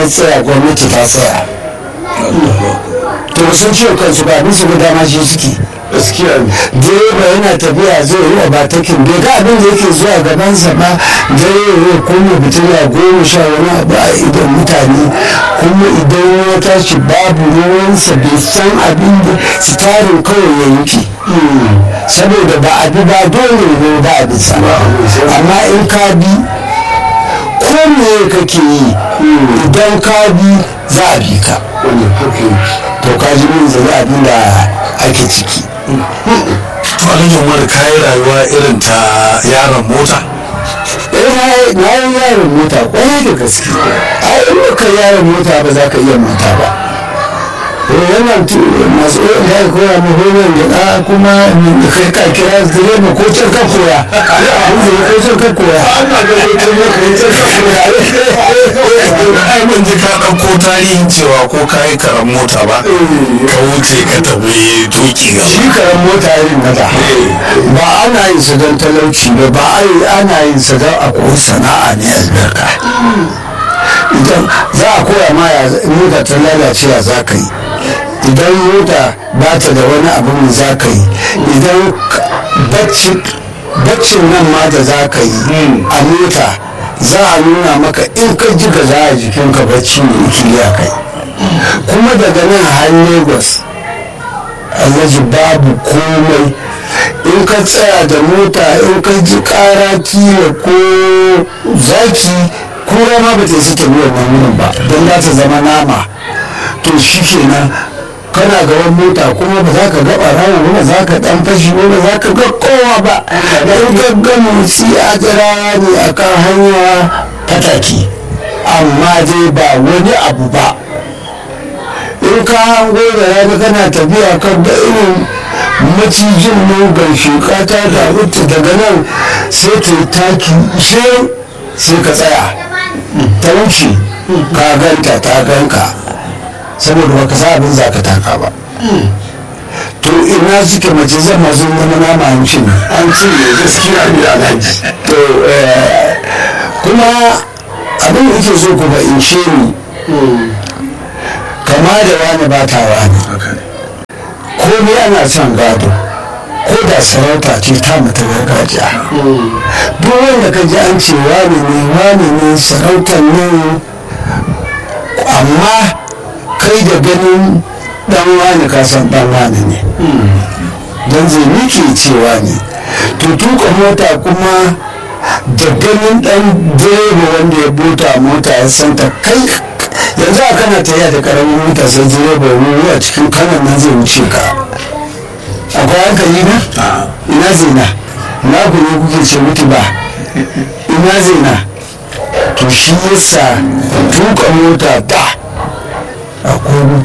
ya tsaya gwamnati ta tsaya to ba sun ciwo kansu ba abin su ga dama shi suke gaskiya ne direba yana tafiya zai yi ba takin bai ga abin da yake zuwa gabansa ba dare ya kuma fitila goma sha wani abu a idan mutane kuma idan ya tashi babu ruwansa bai san abin da sitarin kawai ya yanke saboda ba abi ba dole ne ba a bisa amma in ka bi ko me kake yi idan ka bi za a bi ka wannan haka yake to ka ji min zai abin da ake ciki to alhaji umar kayi rayuwa irin ta yaron mota eh na yi yaron mota kwarai da gaske ai in ka yaron mota ba za ka iya mota ba eh wannan tu masu da ya koya mu horon da da kuma kai ka kira direba ko can ka koya ko can ka koya ana ga mutum ya kai can ka ai ban ji ka ɗauko tarihin cewa ko kayi karan mota ba ka wuce ka tafi tuki shi gaba karan mota irin na da ba ana yin sa don talauci ba ba ai ana yin sa don a koyi sana'a ne albarka idan za a koya ma ya mota ta lalace ya za ka yi idan mota ba ta da wani abin da za ka yi idan bacci baccin nan ma da za ka yi a mota za a nuna maka in ka ji ka za a jikinka bacci ne ikiliya kai kuma daga nan har lagos alhaji babu komai in ka tsaya da mota in ka ji kara kila ko zaki kura ma ba ta yi ta biyan wannan ba don za ta zama nama to shi kenan kana gaban mota kuma ba za ka ga ɓarawo ba ba za ka ɗan fashi ba ba za ka ga kowa ba in ka ga motsi a jira ne a kan hanya fataki amma dai ba wani abu ba in ka hango da rana kana tafiya kan da irin macijin mugan shuka ta damu ta daga nan sai ta yi taki sai sai ka tsaya ta wuce ka ganta ta ganka saboda baka sa abin za ka taka ba to ina suke mace zan masu zama nama an ci an ce ne gaskiya ne alhaji to eh, kuma abin da ke so kuma in ce ni kama da wani ba ta wani komai ana son gado ko da sarauta ce ta mata gargajiya duk wanda ka ji an ce wani ne wani ne sarautar ne amma kai da ganin dan wani ka san dan wani ne don zai nike cewa ne to tuka mota kuma da ganin dan direba wanda ya buta mota ya santa kai yanzu a kana tafiya da karamin mota sai direba ya a cikin kanan nan zai wuce ka akwai hankali na ina zina na ku ne kuke ce mutu ba ina zina to shi yasa tuka mota da akwai